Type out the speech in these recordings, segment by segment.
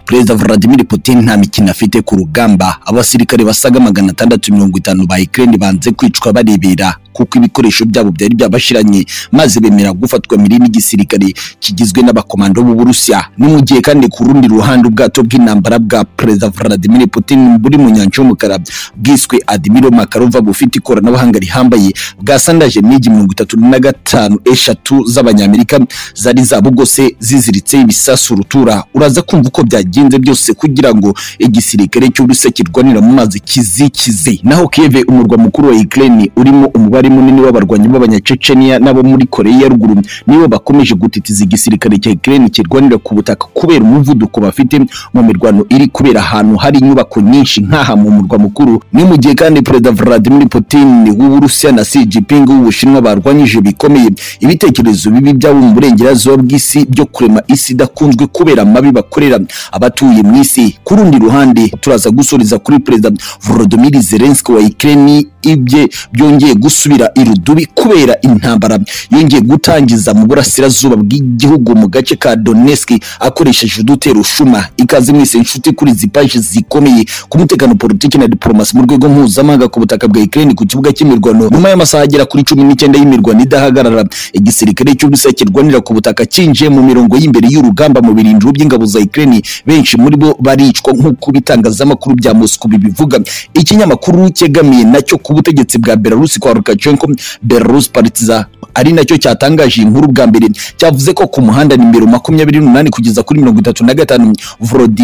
perezida Vladimir Putin nta mikino afite ku rugamba abasirikare basaga magana atandatu mirongo itanu ba Ukraine banze kwicwa barebera kuko ibikoresho byabo byari byabashiranye maze bemera gufatwa mirimo y'igisirikare kigizwe n'abakomando b'u Burusiya ni mu gihe kandi ku rundi ruhande ubwato bw'intambara bwa perezida Vladimir Putin buri mu nyanja y'umukara bwiswe Admiral Makarova bufite ikoranabuhanga rihambaye bwasandaje imigi mirongo itatu na gatanu eshatu z'abanyamerika zari zabugose ziziritse ibisasu rutura uraza kumva uko byagenze byose kugira ngo igisirikare cy'Uburusiya kirwanira mu mazi kizikize naho Kiev umurwa mukuru wa Ukraine urimo umubare umubare munini w'abarwanyi b'abanyaceceniya n'abo muri koreya ya ruguru nibo bakomeje gutitiza igisirikare cya Ukraine kirwanira ku butaka kubera umuvuduko bafite mu mirwano iri kubera ahantu hari inyubako nyinshi nk'aha mu murwa mukuru ni mu gihe kandi perezida Vladimir Putin w'Uburusiya na Xi Jinping w'Ubushinwa barwanyije bikomeye ibitekerezo bibi byabo mu burengerazuba bw'isi byo kurema isi idakunzwe kubera amabi bakorera abatuye mu isi ku rundi ruhande turaza gusoreza kuri perezida Volodymyr Zelensky wa Ukraine ibye byongeye gusubira irudubi kubera intambara yongeye gutangiza mu burasirazuba bw'igihugu mu gace ka Donetsk akoresheje udutero ushuma ikaze mwese inshuti kuri izi paji zikomeye ku mutekano politiki na diplomasi mu rwego mpuzamahanga ku butaka bwa Ukraine ku kibuga cy'imirwano nyuma y'amasaha agera kuri cumi n'icyenda y'imirwano idahagarara igisirikare cy'Uburusiya kirwanira ku butaka cyinjiye mu mirongo y'imbere y'urugamba mu birindiro by'ingabo za Ukraine benshi muri bo baricwa nk'uko ibitangazamakuru bya Moscow bibivuga ikinyamakuru cyegamiye nacyo ku ubutegetsi bwa Belarus kwa Lukashenko Belarus Partiza ari nacyo cyatangaje inkuru bwa mbere cyavuze ko ku muhanda nimero makumyabiri n'umunani kugeza kuri mirongo itatu na gatanu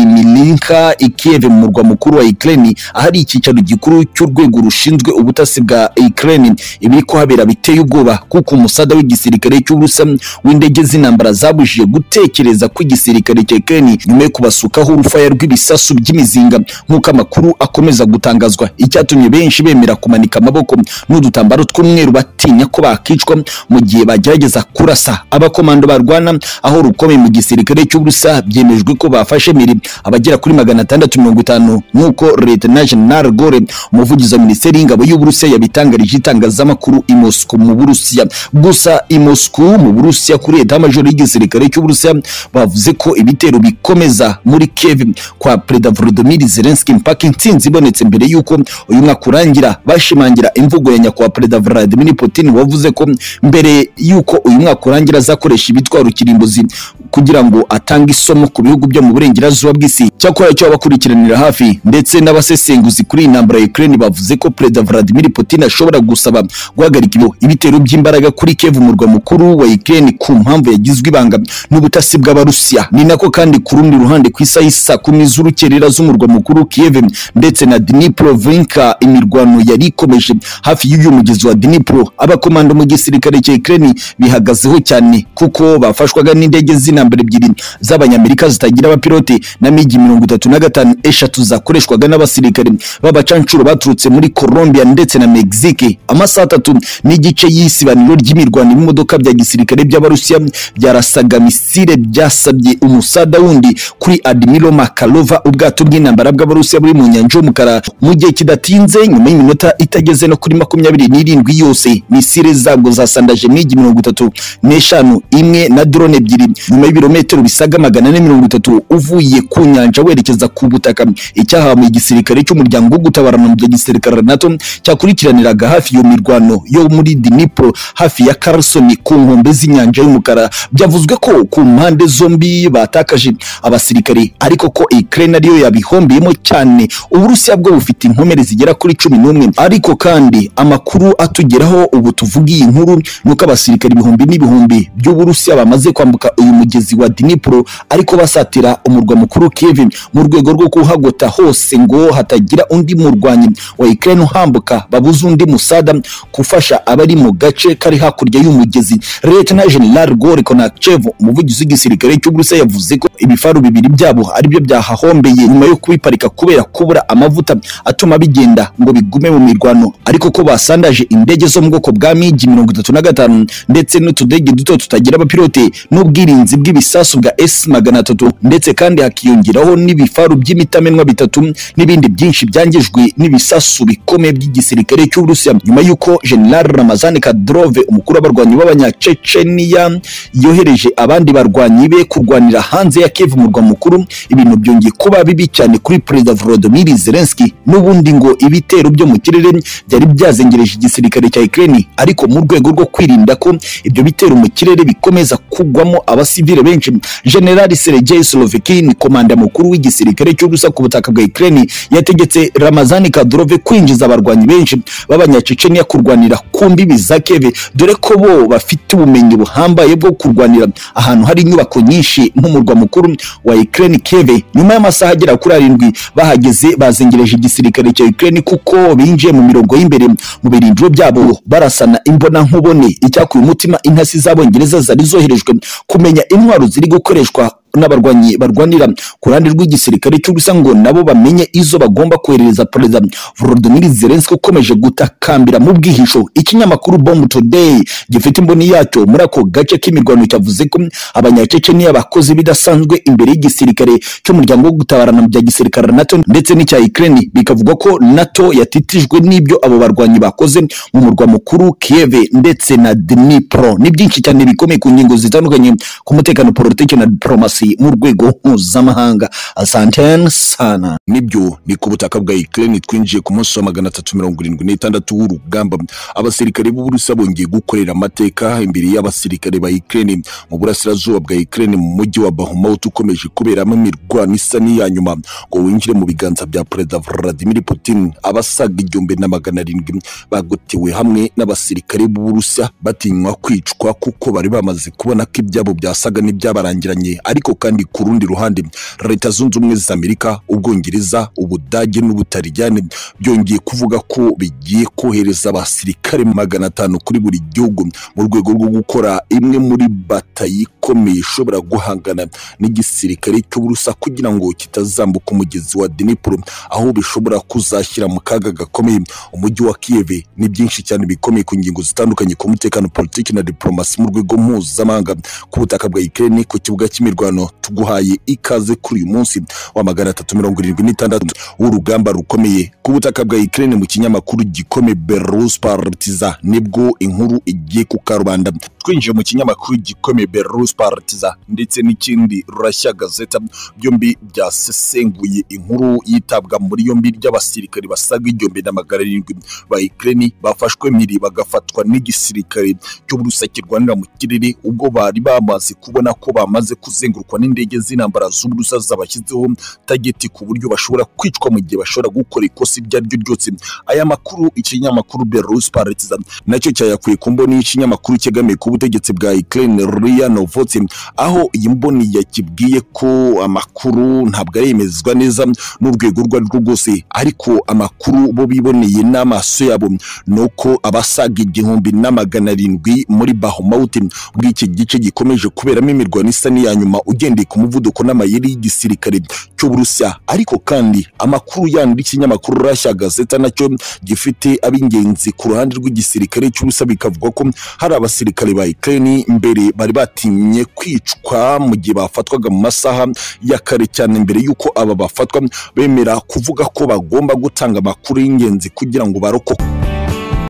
Volodimirinka Kiev mu murwa mukuru wa Ukraine ahari icyicaro gikuru cy'urwego rushinzwe ubutasi bwa Ukraine ibiri kuhabera biteye ubwoba kuko umusada w'igisirikare cy'Uburusiya w'indege z'intambara zabujije gutekereza ko igisirikare cya Ukraine nyuma yo kubasukaho urufaya rw'ibisasu by'imizinga nk'uko amakuru akomeza gutangazwa icyatumye benshi bemera kumanika amaboko n'udutambaro tw'umweru batinya ko bakicwa mu gihe bagerageza kurasa abakomando barwana aho rukomeye mu gisirikare cy'Uburusiya byemejwe ko bafashe mirimo abagera kuri magana atandatu mirongo itanu nk'uko Lieutenant General Gore umuvugizi wa Minisiteri y'Ingabo y'Uburusiya yabitangarije itangazamakuru i Moscow mu Burusiya gusa i Moscow mu Burusiya kuri leta major y'igisirikare cy'Uburusiya bavuze ko ibitero bikomeza muri Kiev kwa Perezida Volodymyr Zelensky mpaka intsinzi ibonetse mbere y'uko uyu mwaka urangira bashe ashimangira imvugo ya nyakubahwa perezida Vladimir Putin wavuze ko mbere yuko uyu mwaka urangira azakoresha ibitwaro kirimbuzi kugira ngo atange isomo ku bihugu byo mu burengerazuba bw'isi cyakora cyo abakurikiranira hafi ndetse n'abasesenguzi kuri intambara ya Ukraine bavuze ko perezida Vladimir Putin ashobora gusaba guhagarika ibitero by'imbaraga kuri Kiev umurwa mukuru wa Ukraine ku mpamvu yagizwe ibanga n'ubutasi bw'abarusiya ni nako kandi ku rundi ruhande ku isaha isa kumi z'urukerera z'umurwa mukuru Kiev ndetse na Dnipropetrovsk imirwano yari ikomeje hafi y'uyu mugezi wa Dnipro abakomando mu gisirikare cya Ukraine bihagazeho cyane kuko bafashwaga n'indege z'intambara ebyiri z'abanyamerika zitagira abapilote na migi mirongo itatu na gatanu eshatu zakoreshwaga n'abasirikare b'abacancuro baturutse muri Colombia ndetse na Mexique amasaha atatu n'igice y'isibaniro ry'imirwano y'imodoka bya gisirikare by'abarusiya byarasaga misile byasabye umusada wundi kuri Admiral Makarova ubwato bw'intambara bw'abarusiya buri mu nyanja y'umukara mu gihe kidatinze nyuma y'iminota itageze no kuri makumyabiri n'irindwi yose misile zabwo zasandaje migi mirongo itatu n'eshanu imwe na drone ebyiri nyuma y'ibirometero bisaga magana ane mirongo itatu uvuye ku nyanja werekeza ku butaka icyahawe igisirikare cy'umuryango wo gutabarana mu gisirikare nato cyakurikiraniraga hafi iyo mirwano yo muri Dnipro hafi ya Carson ku nkombe z'inyanja y'umukara byavuzwe ko ku mpande zombi batakaje abasirikare ariko ko Ukraine ariyo yabihombeyemo cyane Uburusiya bwo bufite inkomere zigera kuri cumi n'umwe ariko kandi amakuru atugeraho ubu tuvuga iyi nkuru ni uko abasirikari ibihumbi n'ibihumbi by'uburusiya bamaze kwambuka uyu mugezi wa Dnipro ariko basatira umurwa mukuru Kiev mu rwego rwo kuhagota hose ngo hatagira undi murwanyi wa Ukraine uhambuka babuze undi musada kufasha abari mu gace kari hakurya y'umugezi Lieutenant General Gore Konachev umuvugizi w'igisirikare cy'Uburusiya yavuze ko ibifaru bibiri byabo aribyo byahahombeye nyuma yo kubiparika kubera kubura amavuta atuma bigenda ngo bigume mu mirwano ariko ko basandaje indege zo mu bwoko bwa migi mirongo itatu na gatanu ndetse n'utudege duto tutagira abapilote n'ubwirinzi bw'ibisasu bwa S magana atatu ndetse kandi hakiyongeraho n'ibifaru by'imitamenwa bitatu n'ibindi byinshi byangijwe n'ibisasu bikomeye by'igisirikare cy'Uburusiya nyuma y'uko General Ramazan Kadyrov umukuru w'abarwanyi b'abanyaceceniya yohereje abandi barwanyi be kurwanira hanze ya Kiev umurwa mukuru ibintu byongeye kuba bibi cyane kuri Perezida Volodymyr Zelensky n'ubundi ngo ibitero byo mu kirere byari byazengereje igisirikare cya Ukraine ariko mu rwego rwo kwirinda ko ibyo bitero mu kirere bikomeza kugwamo abasivile benshi General Sergei Slovikin komanda mukuru w'igisirikare cy'ubusa ku butaka bwa Ukraine yategetse Ramazan Kadyrov kwinjiza abarwanyi benshi b'abanyaceceniya kurwanira ku mbibi za Kiev dore ko bo bafite ubumenyi buhambaye bwo kurwanira ahantu hari inyubako nyinshi nk'umurwa mukuru wa Ukraine Kiev nyuma y'amasaha agera kuri arindwi bahageze bazengereje igisirikare cya Ukraine kuko binjiye mu mirongo y'imbere mu birindiro byabo barasana imbona nkubone icyakuye umutima intasi z'abongereza zari zoherejwe kumenya intwaro ziri gukoreshwa n'abarwanyi barwanira ku ruhande rw'igisirikare cy'ubusa ngo nabo bamenye izo bagomba koherereza perezida Volodymyr Zelensky ukomeje gutakambira mu bwihisho ikinyamakuru Bomb Today gifite imboni yacyo muri ako gace k'imirwano cyavuze ko abanyaceceniya bakoze ibidasanzwe imbere y'igisirikare cy'umuryango wo gutabarana mu bya gisirikare NATO ndetse n'icya Ukraine bikavuga ko NATO yatitijwe n'ibyo abo barwanyi bakoze mu murwa mukuru Kiev ndetse na Dnipro ni byinshi cyane bikomeye ku ngingo zitandukanye ku mutekano politiki na diplomasi mu rwego mpuzamahanga asantene sana nibyo ni ku butaka bwa Ukraine twinjiye ku munsi wa magana atatu mirongo irindwi n'itandatu w'urugamba abasirikare b'uburusiya bongeye gukorera amateka imbere y'abasirikare ba Ukraine mu burasirazuba bwa Ukraine mu mujyi wa Bakhmut ukomeje kuberamo imirwano isa n'iya nyuma ngo winjire mu biganza bya perezida Vladimir Putin abasaga igihumbi na magana arindwi bagotewe hamwe n'abasirikare b'uburusiya batinywa kwicwa kuko bari bamaze kubona ko ibyabo byasaga n'ibyabarangiranye ariko kandi ku rundi ruhande leta zunze ubumwe za Amerika ubwongereza ubudage n'ubutarijyane byongeye kuvuga ko bigiye kohereza abasirikare magana atanu kuri buri gihugu mu rwego rwo gukora imwe muri batayi ikomeye ishobora guhangana n'igisirikare cy'uburusa kugira ngo kitazambuka umugezi wa Dnipro aho bishobora kuzashyira mu kaga gakomeye umujyi wa Kiev ni byinshi cyane bikomeye ku ngingo zitandukanye ku mutekano politiki na diplomasi mu rwego mpuzamahanga ku butaka bwa Ukraine ku kibuga cy'imirwano tuguhaye ikaze kuri uyu munsi wa magana atatu mirongo irindwi n'itandatu w'urugamba rukomeye ku butaka bwa Ukraine mu kinyamakuru gikome Belarus Partiza nibwo inkuru igiye ku karubanda twinjiye mu kinyamakuru gikome Belarus Partiza ndetse n'ikindi Russia Gazeta byombi byasesenguye inkuru yitabwa muri yombi ry'abasirikare basaga igihumbi na magana arindwi ba Ukraine bafashwe miri bagafatwa n'igisirikare cy'uburusa kirwanira mu kirere ubwo bari bamaze kubona ko bamaze kuzenguruka gufatwa n'indege z'intambara z'uburusa zabashyizeho tageti ku buryo bashobora kwicwa mu gihe bashobora gukora ikosa iryo ari ryo ryose aya makuru ikinyamakuru Belarus Partizan nacyo cyayakuye ku mboni y'ikinyamakuru cyegamiye ku butegetsi bwa Ukraine RIA Novosti aho iyi mboni yakibwiye ko amakuru ntabwo aremezwa neza n'urwego rwo rwo rwose ariko amakuru bo biboneye n'amaso yabo ni uko abasaga igihumbi na magana arindwi muri Bakhmut bw'iki gice gikomeje kuberamo imirwano isa n'iya nyuma ugendeye ku muvuduko n'amayeri y'igisirikare cy'uburusiya ariko kandi amakuru yandi y'ikinyamakuru Russia Gazeta nacyo gifite ab'ingenzi ku ruhande rw'igisirikare cy'uburusiya bikavuga ko hari abasirikare ba Ukraine mbere bari batinye kwicwa mu gihe bafatwaga mu masaha ya kare cyane mbere y'uko aba bafatwa bemera kuvuga ko bagomba gutanga amakuru y'ingenzi kugira ngo barokoke